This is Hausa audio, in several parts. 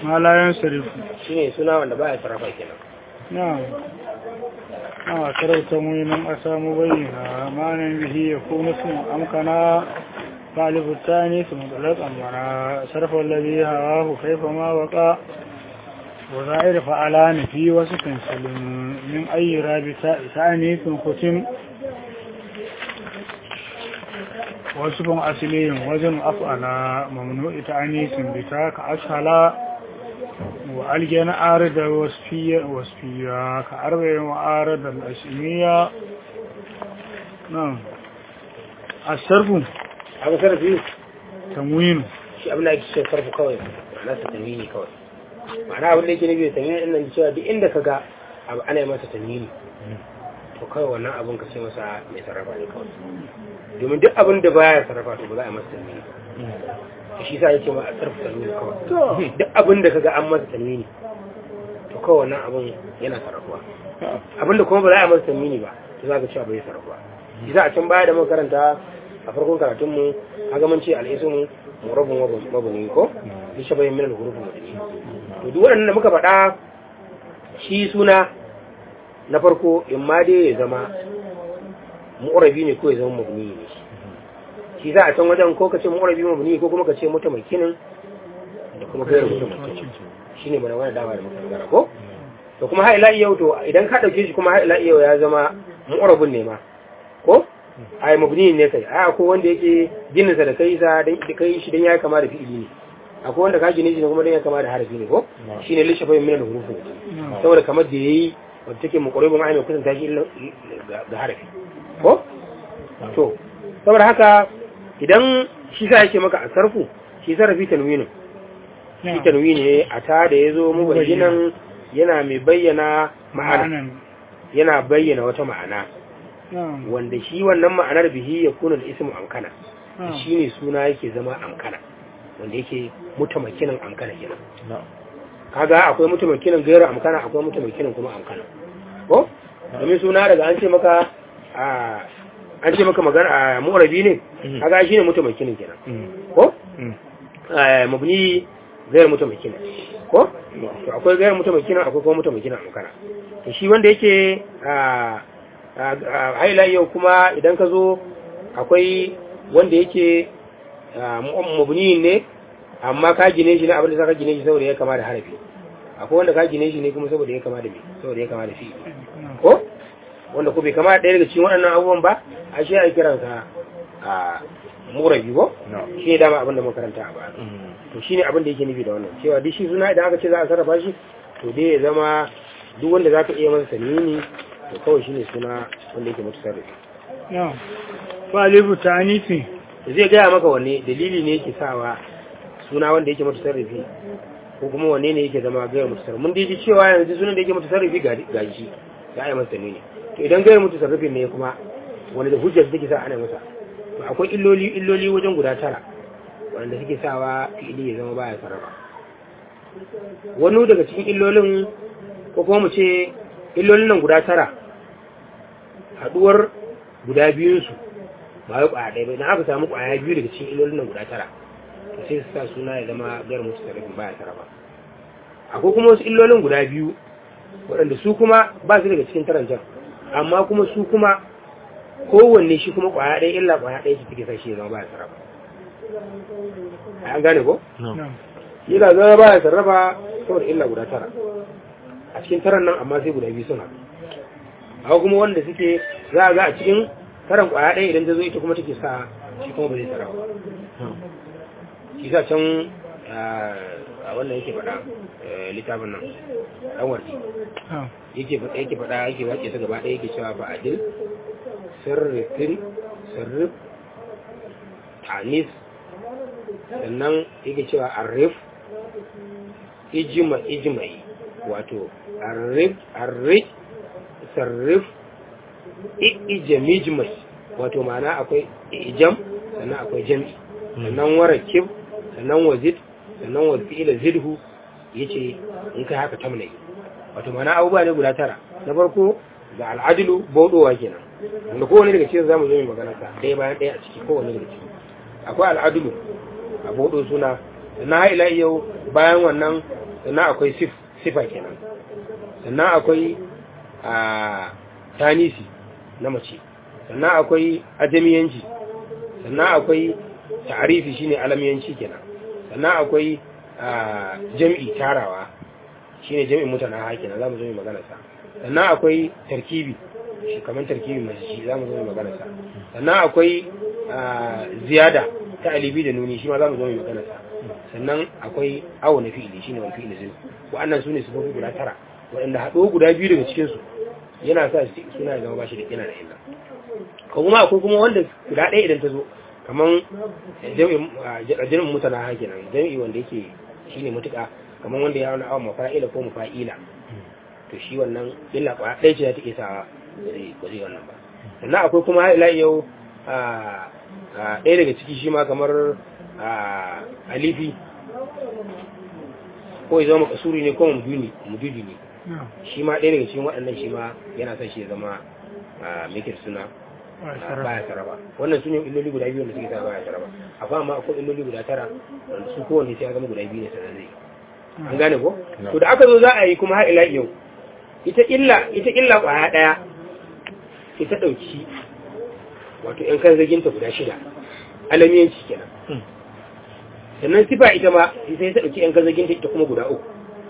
ma la yansarifu shine suna wanda baya sarrafa kenan نعم آه ترى تموين أسام بينا معنى به يكون اسم أمكنا فالف الثاني ثم طلق أمنا صرف الذي هواه كيفما وقع وظاهر فعلان في وصف سلم من أي رابطة ثاني ثم ختم وصف أصلي وزن أفعل ممنوع تعنيس بتاك أسهل وألجن عارض وصفية وصفية كأربع وعارض الأسمية نعم الصرف haka sarrafi تموين shi abin da ake ce sarfu kawai ma'ana sa tanwini kawai ma'ana abin da yake nufi da tanwini ɗin nan cewa duk inda ka ga abu ana yi masa tanwini to kawai wannan abin ka ce masa mai sarrafa ne kawai domin duk abin da baya sarrafa to ba za a yi masa tanwini ba shi sa yake ma a sarfa tanwini kawai duk abin da ka ga an masa tanwini to kawai wannan abin yana sarrafuwa abin da kuma ba za a yi masa tanwini ba to za ka cewa bai sarrafuwa shi sa a can baya da muka karanta a farkon karatunmu kaga mun ce al'ismu murabun mabuni ko ni shabayin min al-huruf mabuni to duk waɗannan da muka faɗa shi suna na farko in ma dai ya zama mu'rabi ne ko ya zama mabuni ne shi za a can wajen ko ka ce mu'rabi mabuni ko kuma ka ce mutamakinin da kuma gairu mutamakin shine mana wani dama da muka magana ko to kuma har ila yau to idan ka dauke shi kuma har ila yau ya zama mu'rabun ne ma ko ai mabni ne kai ai akwai wanda yake jininsa da kai sa dan kai shi dan ya kama da fi'ili ne akwai wanda ka gine shi ne kuma dan ya kama da harafi ne ko shine lishafa min al-hurufu saboda kamar da yayi wanda take muqarribun ai mai kusanta shi ga harafi ko to saboda haka idan shi sa yake maka asarfu shi sarrafi tanwinin shi tanwini ne a ta da yazo mu bayyanan yana mai bayyana ma'ana yana bayyana wata ma'ana wanda shi wannan ma'anar bihi ya kuna da ismu amkana shi ne suna yake zama amkana wanda yake mutamakinan amkana kenan kaga akwai mutamakinan gairar amkana akwai mutamakinan kuma amkana ko domin suna daga an ce maka an ce maka magana a mu'arabi ne kaga shi ne mutamakinan kenan ko mabni gairar mutamakinan ko to akwai gairar mutamakinan akwai kuma mutamakinan amkana to shi wanda yake haila yau kuma idan ka zo akwai wanda yake mabni ne amma ka gine shi ne abin da ka gine shi saboda ya kama da harafi akwai wanda ka gine shi ne kuma saboda ya kama da me saboda ya kama da fi ko wanda ko bai kama da ɗaya daga cikin waɗannan abubuwan ba a shi a kiransa a murabi ko shi ne dama abin da makaranta a baya to shine abin da yake nufi da wannan cewa duk shi suna idan aka ce za a sarrafa shi to dai ya zama duk wanda za ka iya masa sanini to kawai shine suna wanda yake mutasarrifi na'am fa alifu ta'anifi zai gaya maka wanne dalili ne yake sawa suna wanda yake mutasarrifi ko kuma wanne ne yake zama gaya mutasarrifi mun dai ji cewa yanzu sunan da yake mutasarrifi ga shi za a yi masa ne to idan gaya mutasarrifin ne kuma wanda da hujjar take sa ana masa to akwai illoli illoli wajen guda tara wanda suke sawa fi'ili ya zama baya sarrafa wani daga cikin illolin ko kuma mu ce illolin nan guda tara haduwar guda biyunsu ba ya kwaya ɗaya ba idan aka samu kwaya biyu daga cikin illolin nan guda tara to sai su sa suna ya zama gar musu sarrafin baya sarrafa akwai kuma wasu illolin guda biyu waɗanda su kuma ba su daga cikin tarancan amma kuma su kuma kowanne shi kuma kwaya ɗaya illa kwaya ɗaya su take sa shi ya zama baya sarrafa an gane ko? yana zama baya sarrafa saboda illa guda tara a cikin taran nan amma sai guda biyu sun haɗu haka kuma wanda suke za a ga a cikin taran kwaya ɗaya idan ta zo ita kuma take sa shi kuma ba zai sarrafa shi sa can a wannan yake faɗa littafin nan ɗan warki yake faɗa yake faɗa yake wace ta gaba ɗaya yake cewa ba adil sirrifin sirrif tanis sannan yake cewa arif ijima ijimai wato arif arif sarrif ijamijmai wato ma'ana akwai ijam sannan akwai jam'i sannan warakib sannan wazid sannan wazila zidhu yace in kai haka tamnai wato ma'ana abubuwa ne guda tara na farko ga al'adilu baudowa kenan wanda kowane daga cikin zamu zo mai magana sa ɗaya bayan ɗaya a ciki kowane daga ciki akwai al'adilu a baudo suna sannan har ila yau bayan wannan sannan akwai sif sifa kenan sannan akwai a tanisi na mace sannan akwai ajamiyanci sannan akwai ta'arifi shine alamiyanci kenan sannan akwai a jam'i tarawa shine jam'in mutana ha kenan zamu zo mu magana sa sannan akwai tarkibi shi kamar tarkibi mai shi zamu zo mu magana sa sannan akwai a, ziyada ta alibi da nuni shi ma zamu zo mu magana sa sannan akwai awo na fi'ili shine wal fi'ili zai wa'annan sune sifofi guda tara waɗanda haɗo guda biyu daga cikin su yana sa shi suna ya zama bashi da yana da illa ko kuma akwai kuma wanda guda ɗaya idan ta zo kaman jami'in jami'in mutana ha kenan jami'i wanda yake shine mutuka kaman wanda ya wani awon mafa'ila ko mafa'ila to shi wannan illa ba ɗaya ce za ta iya sawa ba zai ba zai wannan ba sannan akwai kuma har ila yau a a ɗaya daga ciki shi ma kamar a alifi ko ya zama makasuri ne ko muduni mududi ne na'am shi ma ɗaya daga cikin waɗannan shi ma yana son shi ya zama a mekir suna ba a sarrafa baya saraba wannan su ne illoli guda biyu wanda suke sa baya saraba amma amma akwai illoli guda tara wanda su kowanne sai ya zama guda biyu ne sannan zai an gane ko to da aka zo za a yi kuma har ila yau ita illa ita illa kwaya daya ita dauki wato yan kan zaginta guda shida alamiyanci kenan sannan sifa ita ma sai ta dauki yan kan zaginta ita kuma guda uku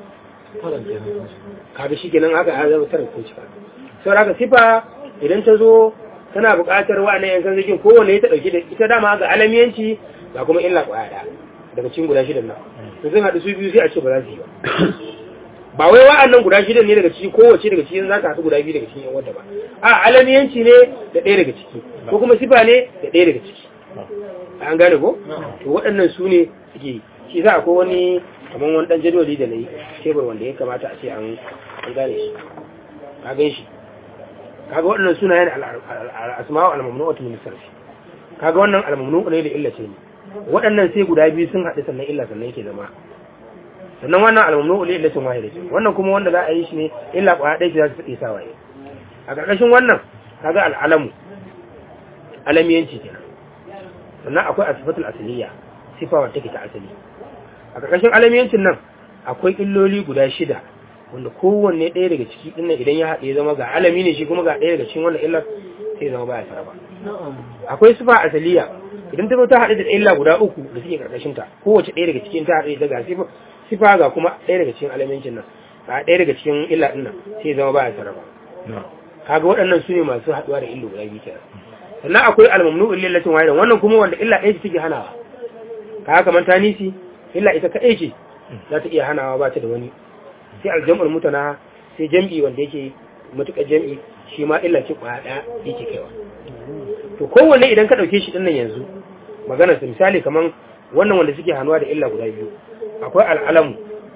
kaga shi kenan haka ya zama tara ko cika saboda haka sifa idan ta zo tana buƙatar wa'annan yan kan zagin kowanne ta dauki da ita dama ga alamiyanci ga kuma illa kwaya daya daga cikin guda shidan nan to sun haɗu su biyu sai a ce ba za su yi ba ba wai wa'annan guda shidan ne daga ciki kowace daga cikin za ka haɗu guda biyu daga cikin yan wadda ba a alamiyanci ne da ɗaya daga ciki ko kuma sifa ne da ɗaya daga ciki an gane ko to waɗannan su ne suke yi shi za akwai wani kamar wani ɗan jadwali da na yi tebur wanda ya kamata a ce an an gane shi ka gan shi kaga waɗannan sunayen al-asma'u al-mamnu'atu min sarfi kaga wannan al-mamnu'u ne da illa ce ne waɗannan sai guda biyu sun haɗu sannan illa sannan yake zama sannan wannan al-mamnu'u li illatin wahida ce wannan kuma wanda za a yi shi ne illa ƙwaya ɗaya ce za su tsaye sa waye a ƙarƙashin wannan kaga al-alamu alamiyanci kenan sannan akwai asifatul asaliya sifa wadda take ta asali a ƙarƙashin alamiyancin nan akwai illoli guda shida wanda kowanne ɗaya daga ciki ɗin nan idan ya haɗe zama ga alami ne shi kuma ga ɗaya daga cikin wannan illar sai zama baya saraba akwai sifa asaliya idan ta zo ta haɗe da illa guda uku da suke ƙarƙashin ta kowace ɗaya daga cikin ta haɗe da ga sifa sifa ga kuma ɗaya daga cikin alamiyancin nan ga ɗaya daga cikin illa ɗin nan sai zama baya saraba kaga waɗannan su ne masu haɗuwa da illu guda biyu kenan sannan akwai almamnu illatin wahidan wannan kuma wanda illa ɗaya ce take hanawa kaga kamar tanisi illa ita kaɗai ce za ta iya hanawa ba ta da wani sai aljam'ul mutana sai jam'i wanda yake matuƙar jam'i shi ma illa ce ƙwaya ɗaya yake kaiwa to kowanne idan ka ɗauke shi ɗinnan yanzu magana su misali kamar wannan wanda suke hannuwa da illa guda biyu akwai al'alamu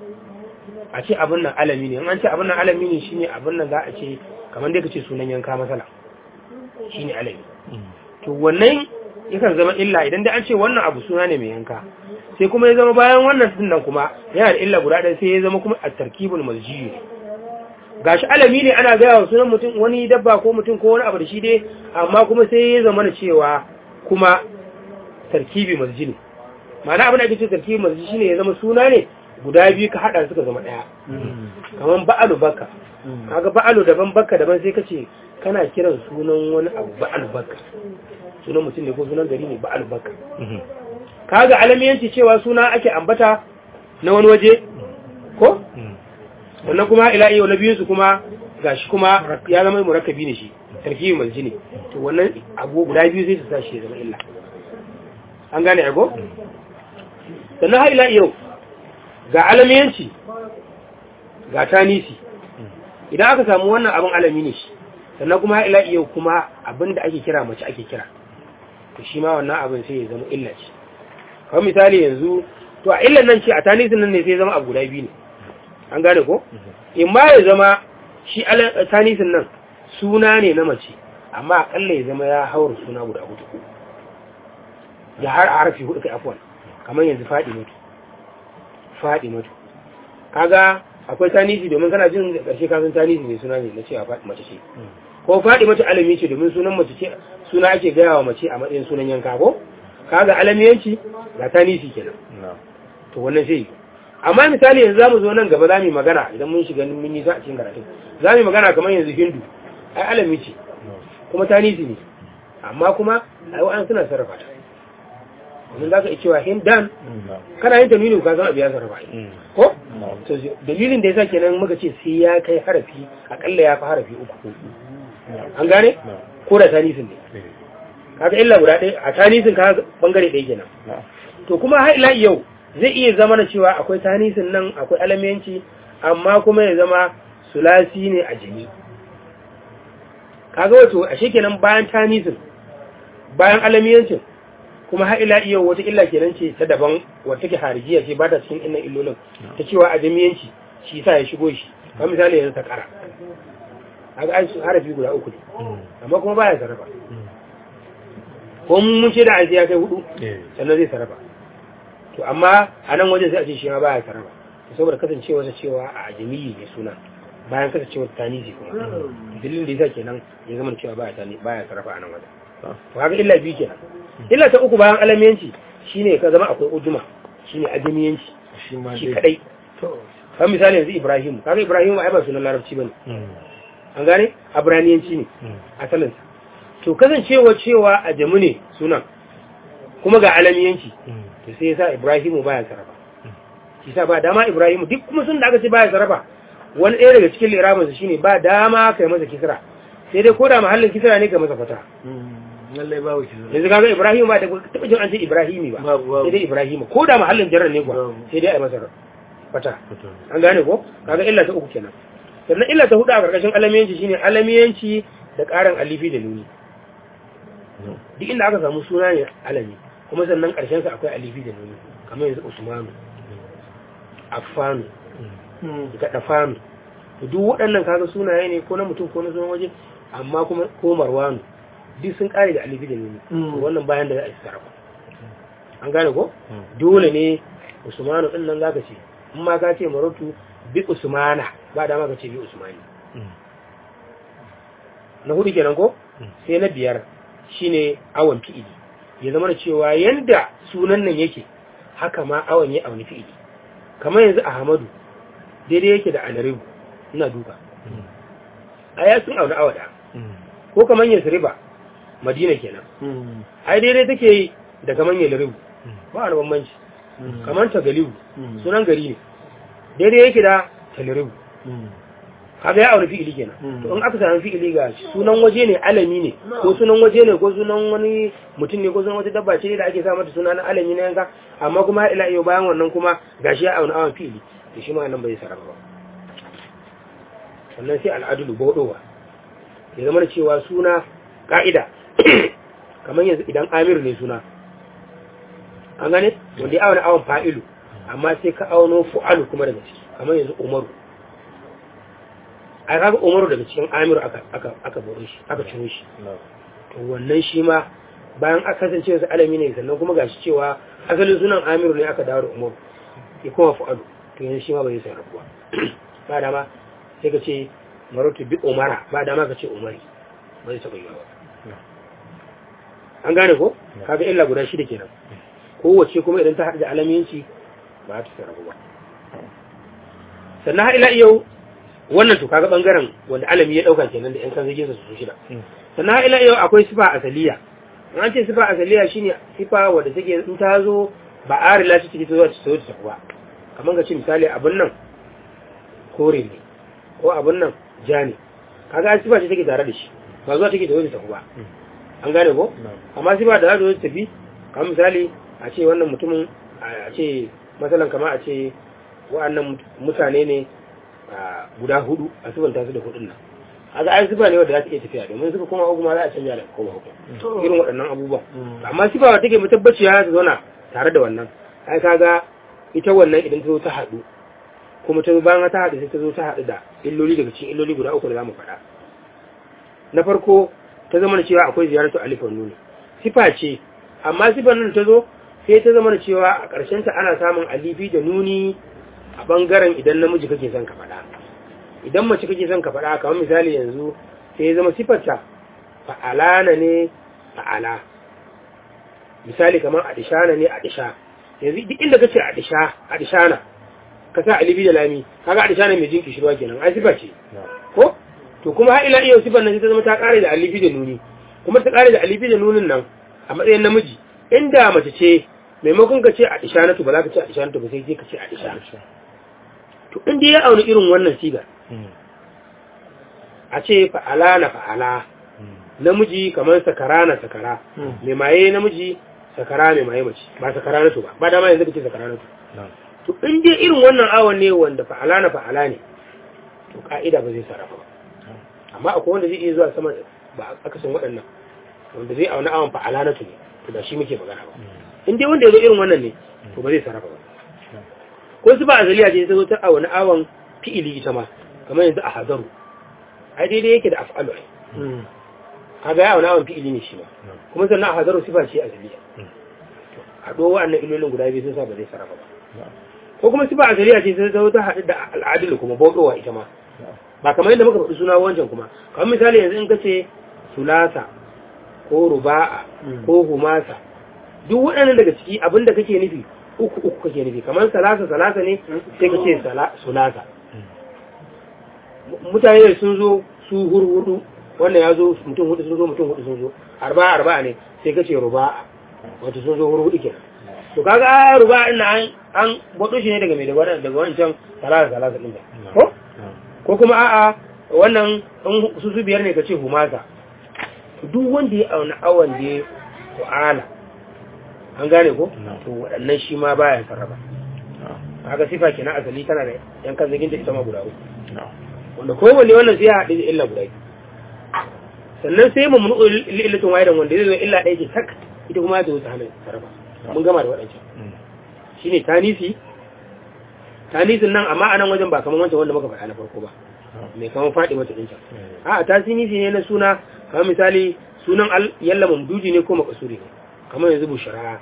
a ce abin nan alami ne in an ce abin nan alami ne shine abin nan za a ce kamar dai ka ce sunan yanka masala shine alami to wannan yakan zama illa idan dai an ce wannan abu suna ne mai yanka sai kuma ya zama bayan wannan din nan kuma yana da illa guda ɗaya sai ya zama kuma a tarkibul maljiyu gashi alami ne ana gaya wa sunan mutum wani dabba ko mutum ko wani abu da shi dai amma kuma sai ya zama da cewa kuma tarkibi malji ne ma'ana abin da ake ce tarkibi malji shine ya zama suna ne guda biyu ka haɗa suka zama ɗaya kamar ba'alu bakka kaga ba'alu daban bakka daban sai ka ce kana kiran sunan wani abu ba'alu bakka sunan mutum ne ko sunan gari ne ba'alu bakka kaga alamiyanci cewa suna ake ambata na wani waje ko wannan kuma ila iyo na biyun su kuma gashi kuma ya zama murakkabi ne shi tarkibi malji ne to wannan abu guda biyu sai su sa shi ya zama illa an gane ago sannan har ila iyo ga alamiyanci ga tanisi idan aka samu wannan abin alami ne shi sannan kuma har ila iyo kuma abin da ake kira mace ake kira to shi ma wannan abin sai ya zama illa ce kawai misali yanzu to a illan nan ce a tanisin nan ne sai zama abu guda biyu ne an gane ko in ma ya zama shi tanisin nan suna ne na mace amma akalla ya zama ya haura suna guda hudu ya har harfi hudu kai afuwan kamar yanzu faɗi mutu faɗi mutu kaga akwai tanisi domin kana jin da ƙarshe kafin tanisi ne suna ne na cewa faɗi mace ce ko faɗi mace alami ce domin sunan mace ce suna ake gaya wa mace a matsayin sunan yanka ko kaga alamiyanci ga tanisi kenan to wannan sai amma misali yanzu zamu zo nan gaba zamu yi magana idan mun shiga mun yi za a cikin karatu zamu yi magana kamar yanzu hindu ai alami ce kuma tanisi ne amma kuma ai wa'an suna sarrafa ta domin za ka iya cewa hindan kana yin tanwini ka san abu ya sarrafa ko to dalilin da yasa kenan muka ce sai ya kai harafi akalla ya fi harafi uku an gane ko da tanisin ne kaga illa guda ɗaya a tanisin ka bangare ɗaya kenan to kuma har ila yau zai iya zama na cewa akwai tanisin nan akwai alamiyanci amma kuma ya zama sulasi ne a jini kaga wato a kenan bayan tanisin bayan alamiyancin kuma har ila yau wata illa kenan ce ta daban wata take harijiya ce ba ta cikin innan illolin ta cewa a jami'anci shi sa ya shigo shi kamar misali yanzu ta kara kaga ai harafi guda uku ne amma kuma baya sarrafa ko mun ce da aiki ya kai hudu sannan zai sarrafa to amma a nan wajen sai a ce shi ma baya sarrafa saboda kasancewa ta cewa a ajamiyi ne suna bayan kasancewa ta tanisi kuma dalilin da yasa kenan ya zama cewa baya tani baya sarrafa a nan wajen to haka illa biyu kenan illa ta uku bayan alamiyanci shine ka zama akwai ujuma shine ajamiyanci shi kadai kan misali yanzu Ibrahim kaga Ibrahim ai ba sunan larabci bane an gane abraniyanci ne asalin to kasancewa cewa a jamu ne sunan kuma ga alamiyanci to sai yasa Ibrahim baya sarrafa shi sa ba dama Ibrahim duk kuma sun da aka ce baya sarrafa wani ɗaya daga cikin lirabin sa shine ba dama kai masa kisra sai dai koda mahallin kisra ne kai masa fata lallai babu kisra yanzu kaga Ibrahim ba da taba jin an ce Ibrahimi ba sai dai Ibrahim ko da mahallin jarrar ne kuwa sai dai a masa fata an gane ko kaga illa ta uku kenan sannan illa ta hudu a karkashin alamiyanci shine alamiyanci da karin alifi da nuni duk inda aka samu suna ne alami kuma sannan karshen sa akwai alifi da nuni kamar yanzu Usmanu Affanu Gadafanu to duk waɗannan kaga sunaye ne ko na mutum ko na sunan waje amma kuma ko Marwanu duk sun kare da alifi da nuni wannan bayan da za a yi sarrafa an gane ko dole ne Usmanu din nan zaka ce in ma ka ce marotu bi usmana ba dama ka ce bi usmani na hudu kenan ko sai na biyar shine awon fi'ili ya zama da cewa yanda sunan nan yake haka ma awon ya auni fi'ili kamar yanzu ahmadu daidai yake da alaribu ina duka a ya sun auni awada ko kamar yasriba madina kenan ai daidai take da kamar yalaribu ba wani bambanci kamar tagalibu sunan gari ne daidai yake da taliribu kaga ya aure fi'ili kenan to in aka sami fi'ili ga sunan waje ne alami ne ko sunan waje ne ko sunan wani mutum ne ko sunan wata dabba ce da ake sa mata suna na alami na yanka amma kuma ila yau bayan wannan kuma gashi ya auna awan fi'ili to shi ma nan bai sarrafa ba sannan sai al'adulu baudowa ya zama da cewa suna ka'ida kamar yanzu idan amir ne suna an gane wanda ya auna awon fa'ilu amma sai ka auno fu'alu kuma daga ciki kamar yanzu umaru a kaga umaru daga cikin amiru aka aka aka bore shi aka ciro shi to wannan shi ma bayan aka kasance wasu alami ne sannan kuma gashi cewa asalin sunan amiru ne aka dawo da umaru ya kuma fu'alu to yanzu shi ma bai sai rabuwa ba dama sai ka ce marutu bi umara ba dama ka ce umari bai taɓa yi ba an gane ko kaga illa guda shida kenan kowace kuma idan ta haɗu da alamiyanci ba ta sarrafa ba sannan har ila yau wannan to kaga bangaren wanda alami ya dauka kenan da yan kan zage su shida sannan har ila yau akwai sifa asaliya an ce sifa asaliya shine sifa wanda take in ta zo ba arila ce take zuwa ta zo ta ba kamar ka ce misali abin nan kore ne ko abin nan ja ne kaga sifa ce take tare da shi ba zuwa take zo ta ba an gane ko amma sifa da za ta zo ta tafi kamar misali a ce wannan mutumin a ce matsalan kama a ce wa'annan mutane ne guda hudu a subanta su da hudun nan a ga ai sifa ne wadda za ta iya tafiya domin suka kuma uku ma za a canja da koma uku irin waɗannan abubuwa amma sifa wadda take mutabbaciya ta zauna tare da wannan ai kaga ita wannan idan ta zo ta haɗu kuma ta zo bayan ta haɗu sai ta zo ta haɗu da illoli daga cikin illoli guda uku da za mu faɗa na farko ta zama da cewa akwai ziyaratu alifan nuni sifa ce amma sifan nan ta zo sai ta zama da cewa a ƙarshen ta ana samun alifi da nuni a ɓangaren idan namiji kake son ka faɗa idan mace kake son ka faɗa kamar misali yanzu sai ya zama sifarta fa'alana ne fa'ala misali kamar adishana ne adisha yanzu duk inda kace adisha adishana ka sa alibi da lami kaga adisha ne mai jin kishirwa kenan ai sifa ce ko to kuma har ila iya sifar nan sai ta zama ta kare da alibi da nuni kuma ta kare da alibi da nunin nan a matsayin namiji inda mace ce maimakon ka ce adisha na ba za ka ce adisha na ba sai ka ce adisha to inda ya auna irin wannan sigar a ce fa'ala na fa'ala namiji kamar sakara na sakara mai maye namiji sakara mai maye mace ba sakara na to ba ba dama yanzu ka ce sakara na to to in dai irin wannan awon ne wanda fa'ala na fa'ala ne to ka'ida ba zai sarrafa ba amma akwai wanda zai iya zuwa sama ba akasin waɗannan wanda zai auna awon fa'ala na to ne to ba shi muke magana ba in dai wanda ya zo irin wannan ne to ba zai sarrafa ba ko su ba azaliya ce ta zo ta awon awon fi'ili ita ma kamar yanzu a hadaru ai daidai yake da af'alu ai kaga ya awon fi'ili ne shi ma kuma sannan a hadaru sifa ce azaliya a do wa'annan ilolin guda biyu sun sa ba zai sarrafa ba ko kuma sifa azaliya ce sai ta ta haɗu da al'adil kuma bauɗowa ita ma ba kamar yadda muka faɗi suna wancan kuma kamar misali yanzu in ka ce sulasa ko ruba'a ko humasa duk waɗannan daga ciki abin da kake nufi uku uku kake nufi kamar salasa salasa ne sai ka ce sulasa mutane sun zo su hurhudu wannan ya zo mutum hudu sun zo mutum hudu sun zo arba'a arba'a ne sai ka ce ruba'a wato sun zo hurhudu kenan to kaga ruba'a ina an an bado shi ne daga mai daga daga wancan salasa salasa din da ko ko kuma a'a wannan su su biyar ne ka ce humasa duk wanda ya auna awan da ya wa'ala an gane ko to waɗannan shi ma baya sarrafa haka sifa kenan asali tana da yan kan zagin da ita ma guda uku wanda kowanne wannan sai ya haɗu da illa guda sannan sai mu mun illatin wahidan wanda zai zo illa ɗaya ce tak ita kuma ta wuce hana sarrafa mun gama da waɗancan shine tanisi tanisin nan amma anan wajen ba kamar wancan wanda muka faɗa na farko ba mai kamar faɗi mata ɗin can a tasinisi ne na suna kamar misali sunan al yalla mamduji ne ko makasuri ne kamar yanzu bushara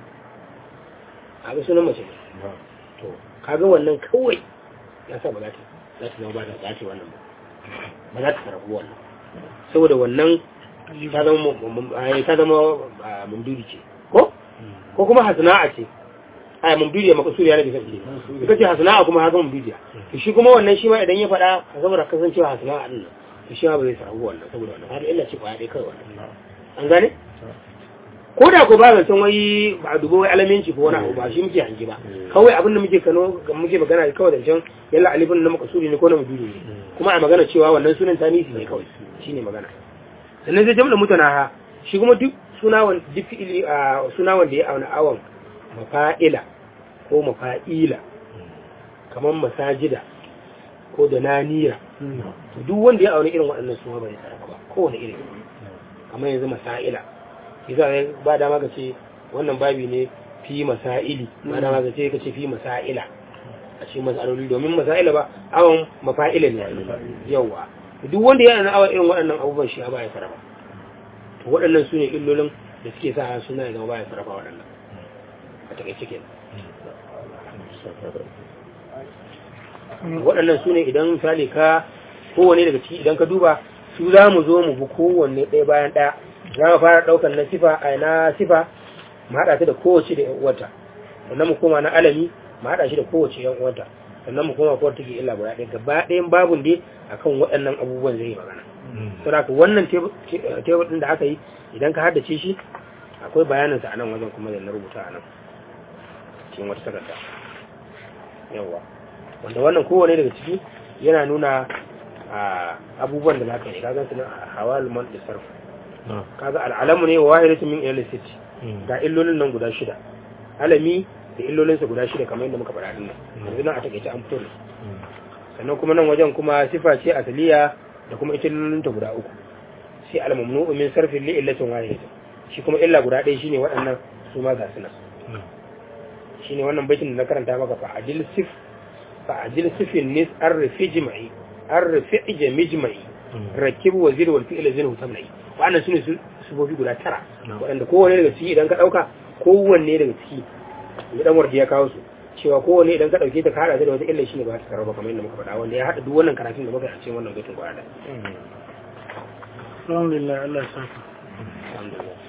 a ga sunan mace ne to kaga wannan kawai ya sa ba za ta za ta zama ba ta ce wannan ba ba za ta sarrafu wannan saboda wannan ta zama ta zama mamduji ce ko ko kuma hasana'a ce a mamdudiya makasuriya na bisa ne suka ce hasana'a kuma haka mamdudiya to shi kuma wannan shi ma idan ya faɗa saboda kasancewa hasana'a din nan to shi ma ba zai sarrafu wannan saboda wannan har illa ce kwaya ɗaya kawai wannan an gane ko da ko ba zancen wai ba a dubo wai alaminci ko wani abu ba shi muke hangi ba kawai abin da muke kano muke magana kawai zancen yalla alifin na makasuri ne ko na muduri ne kuma a magana cewa wannan sunan tanisi ne kawai shine magana sannan sai jamla mutana shi kuma duk suna wanda duk fi'ili a suna wanda ya auna awon mafa'ila ko mafa'ila kamar masajida ko da naniya duk wanda ya auna irin waɗannan suna bai sarrafa ba kowane irin kamar yanzu masa'ila yasa ba dama ka ce wannan babi ne fi masaili ba dama ka ce ka ce fi masaila a ce masaloli domin masaila ba awon mafa'ila ne yawa duk wanda ya yana awon irin waɗannan abubuwan shi ba ya sarrafa to waɗannan su ne illolin da suke sa suna ya zama ba ya sarrafa waɗannan a takaice ke waɗannan su ne idan misali ka kowane daga ciki idan ka duba su za mu zo mu bi kowanne ɗaya bayan ɗaya za mu fara ɗaukar na sifa a na sifa mu haɗa ta da kowace da 'yan uwanta sannan mu koma na alami mu haɗa shi da kowace 'yan uwanta sannan mu koma kowar take illa guda ɗaya gaba ɗayan babun dai akan waɗannan abubuwan zai yi magana saboda wannan tebur ɗin da aka yi idan ka haddace shi akwai bayanin sa a nan wajen kuma da na rubuta a nan cikin wata takarda yawa wanda wannan kowane daga ciki yana nuna abubuwan da za ka yi kaga su na hawal man da sarfu kaga al'alamu ne wa wahidatu min ilal city ga illolin nan guda shida alami da illolinsa guda shida kamar yadda muka faɗa dinnan yanzu nan a takaice an fito da sannan kuma nan wajen kuma sifa ce asaliya da kuma ita illolinta guda uku sai al-mamnu'u min sarfin li illatin wahidatin shi kuma illa guda ɗaya shine waɗannan su ma ga su nan shine wannan baitin da na karanta maka fa adil sif fa adil sifin nis arfi jimai arfi jamijmai rakib wazir wal fi'l zinu tamnai wannan sune sufofi guda tara waɗanda kowanne daga ciki idan ka ɗauka kowanne daga ciki ya dan wardi ya kawo su cewa kowanne idan ka ɗauke ta ka haɗa ta da wata illa shine ba ta karaba kamar yadda muka faɗa wanda ya haɗa duk wannan karatun da muka yi a cikin wannan baitin gwada alhamdulillah Allah ya saka alhamdulillah